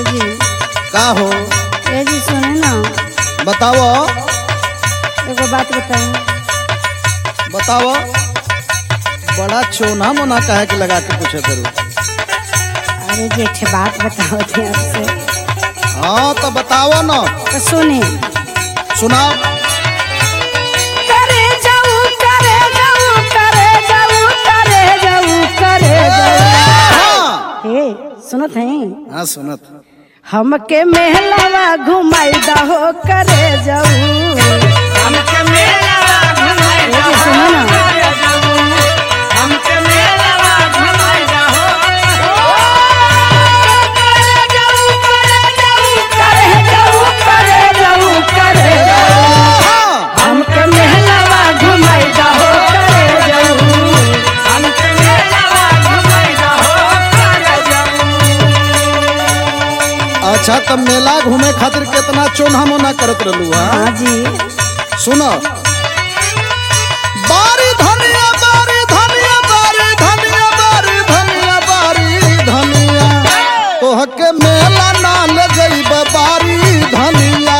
जी का हो ए जी सुने ना बताओ एगो बात बताई बताओ बड़ा चोना मोना कहे के लगा के पूछे करू अरे जी एक ठे बात बताओ थे आपसे हाँ तो बताओ ना तो सुने सुनाओ करे जाऊ करे जाऊ करे जाऊ करे जाऊ करे जाऊ हाँ हे सुनत हैं हाँ सुनत हमके मेहलावा घुमाई दहो करे जाऊ ए जी सुनो ना करे जाऊ करे जाऊ करे जाऊ हाँ हमके मेहलावा घुमाई दहो करे जाऊ अच्छा तब मेला घूमे खातिर कितना चोना मोना करत रहलू हाँ हाँ जी सुनो बारी धनिया बारी धनिया बारी धनिया बारी धनिया बारी धनिया तोहके मेला ना ले जइब बारी धनिया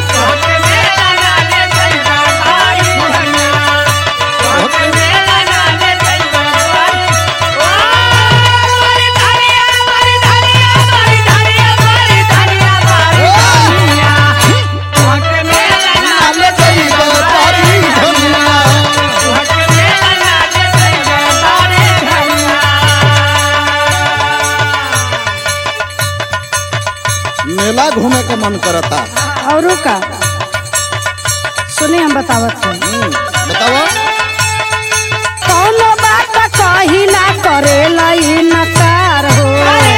ना ले जइब बारी धनिया मेला घूमे के मन करता औरू का सुने हम बतावत हैं हम्म, बताओ कौनो बात कही ना करे लई नकार हो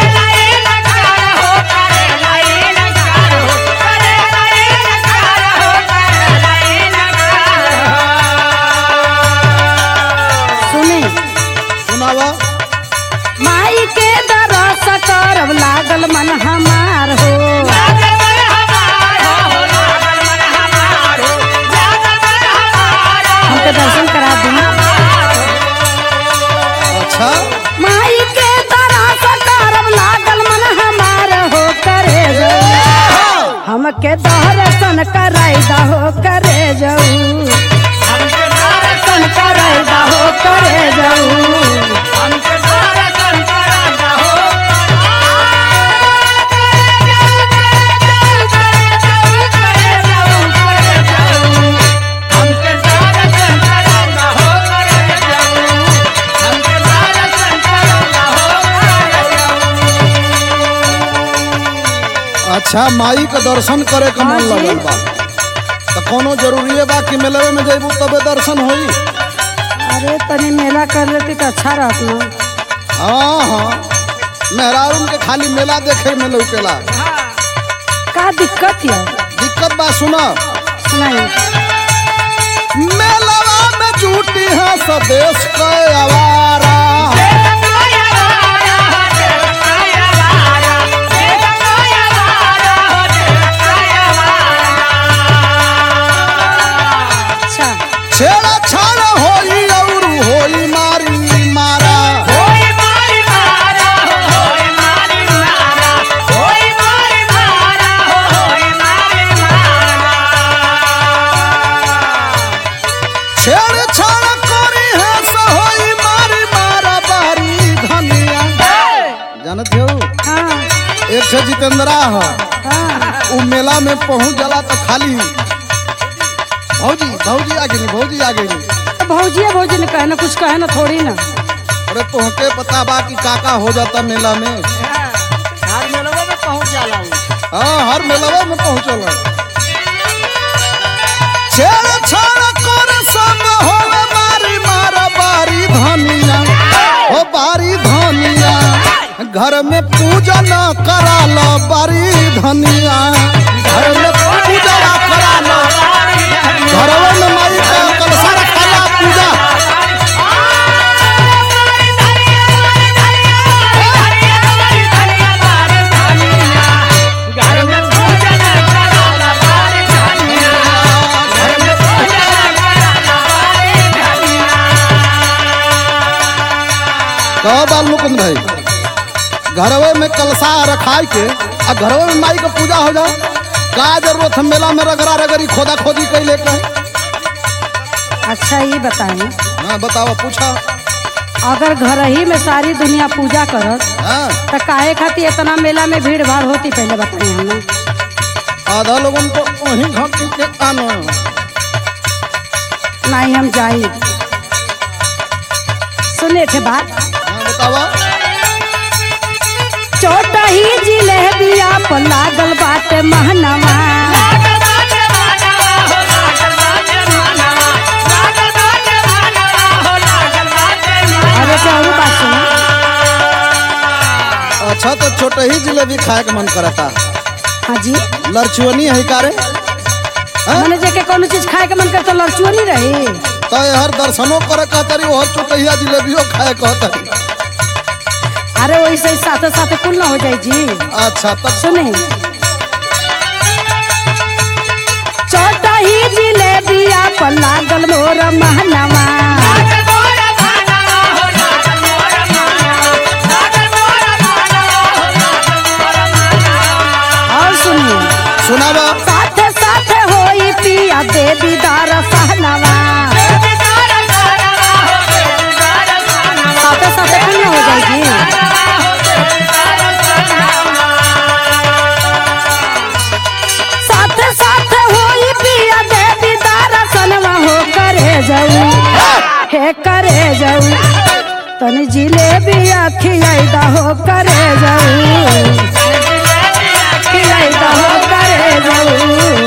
सुने सुनावा माई के दरस करब लागल मन हमार हो हमके दर्शन करा दी अच्छा माई के दरस करब लागल मन हमार हो करे जाऊ हमके दर्शन कराई दहो करे जाऊ दर्शन कराई दहो करे जाऊ अच्छा माई के दर्शन करे के मन हाँ जी। लगल बा तो कोनो जरूरी बा कि मेले में जइबू तबे दर्शन होई अरे तनी मेला कर लेती तो अच्छा रहत ना हाँ हाँ मेहरारून के खाली मेला देखे में लौकेला का दिक्कत है दिक्कत बा सुना सुनाई मेलवा में झूठी है स्वदेश के आवारा अच्छा छेड़ा छाड़ होई और होई मारी मारा छेड़ छाड़ करी है सहोई मारी मारा बारी धनिया जानत हो हाँ एक छे जितेंद्रा है हाँ उ मेला में पहुंच जाला तो खाली भौजी भौजी आ गई भौजी आ गई तो भौजिया भौजी ने कहे ना कुछ कहे ना थोड़ी ना अरे तोहके पता बा कि काका हो जाता मेला में हर मेलवा में पहुंच जाला हूँ हाँ हर मेलवा में पहुंचल छेड़ छाड़ कर संग हो मारी मारा बारी धनिया हो बारी धनिया घर में पूजा न करा लो बारी धनिया घर में पूजा न करा लो घरवा में माई का कलशा रखाला पूजा घर में पूजन कराला बारी धनिया घर में पूजन कराला बारी धनिया कहो बाल मुकुंद भाई घरवे में कलसा रखाई के आ घरवे में माई के पूजा हो जाए का जरूरत है मेला में रगड़ा रगड़ी खोदा खोदी कैले के अच्छा ये बताएं हाँ बताओ पूछा अगर घर ही में सारी दुनिया पूजा करत हाँ तो काहे खातिर इतना मेला में भीड़ भाड़ होती पहले बताइए हमें आधा लोगन को वहीं घंटी के आना नहीं हम जाई सुने थे बात हाँ बतावा छोटा ही जिलेबिया पर लागल बाटे महनवा अरे चारू बात सुनो अच्छा तो छोटे ही जिलेबी खाए के मन करता हाँ जी लड़चुअनी है कारे हाँ? मैंने जेके कोनो चीज खाए के मन करे तो लड़चुआ नहीं रही तो हर दर्शनों करे कहतरी और छोटहिया जिलेबियो खाए कहतरी अरे वैसे ही साथे साथे कुल ना हो जाए जी अच्छा तब सुने छोटा ही जिलेबिया पर लागल मोर महनवा और सुनिए सुनावा साथे साथे होई पिया देवी दार सहनवा साथे साथे कुल ना हो जाएगी साथे साथे होई पिया देवी दार सनवा हो करे जाऊ हे करे जाऊ तनी जिलेबिया खियाई हो करे जाऊ खियाई हो करे जाऊ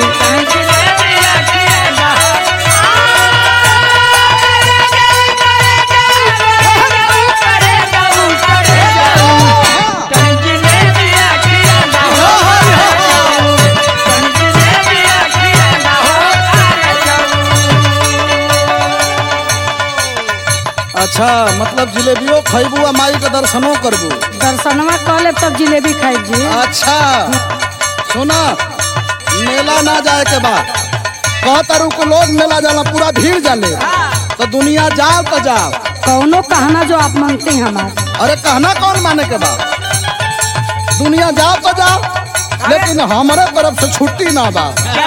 अच्छा मतलब जिलेबियो खैबू आ माई के दर्शनों करबू दर्शनवा कह ले तब जिलेबी खाई जी अच्छा सुना मेला ना जाए के बाद कहतरू को लोग मेला जाला पूरा भीड़ जाले तो दुनिया जाओ तो जाओ कौनो कहना जो आप मांगते हैं हमारे अरे कहना कौन माने के बाद दुनिया जाओ तो जाओ लेकिन हमारे तरफ से छुट्टी ना बा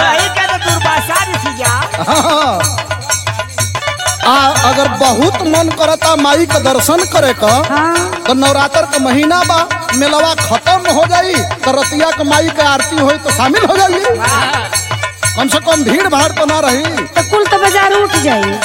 हाँ। आ अगर बहुत मन करता माई के दर्शन करे का हाँ तो नवरात्र के महीना बा मेलवा खत्म हो जाई तो रतिया के माई के आरती होई तो शामिल हो जाइए कम से कम भीड़ भाड़ तो ना रही तो कुल तो बाजार उठ जाइए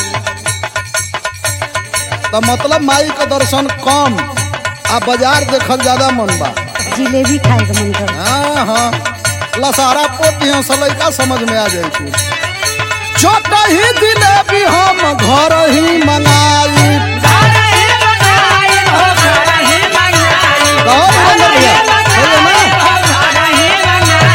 तो मतलब माई के दर्शन कम आ बाजार देखल ज्यादा मन बा जिलेबी खाए का मन कर हाँ हाँ लसारा पोती हैं सलैका समझ में आ जाई तू छोटा ही जिलेबी हम घर ही मंगाई और मंगल भैया, सही है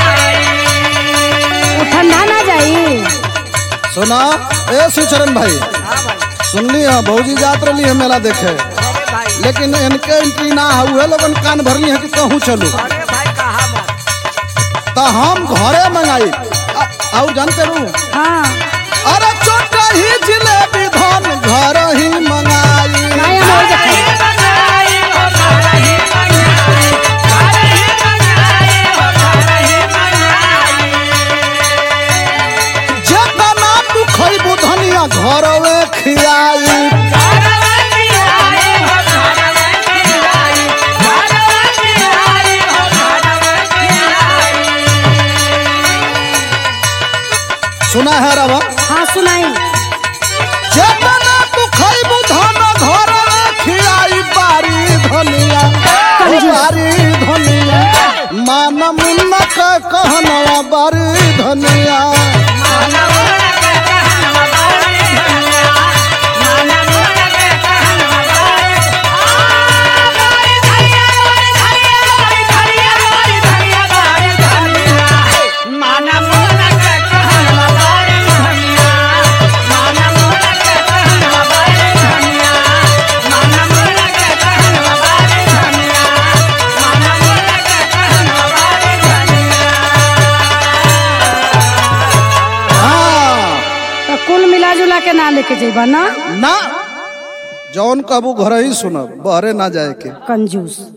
ना? वो ठंडा ना जाई सुना ए सुचरण भाई सुनली है भौजी जात रही है मेला देखे लेकिन इनके एंट्री ना है उहे लोगन कान भरली है कि कहूँ चलू तो हम घरे मंगाई आ- और जानते रू हाँ अरे छोटा ही जिलेबी धन घर ही मंगाई नहीं हम और देखे जेतना तू खैबू धनिया घरवे खियाई सुना है रवा हाँ सुनाई जेतना तू खैबू धन घरवे खियाई बारी धनिया ओ बारी धनिया मान मुन्ना के कहनवा बारी धनिया हाँ तो कुल मिला जुला के ना लेके जेबा ना ना जौन कबू घर ही सुनब बहरे ना जाए के कंजूस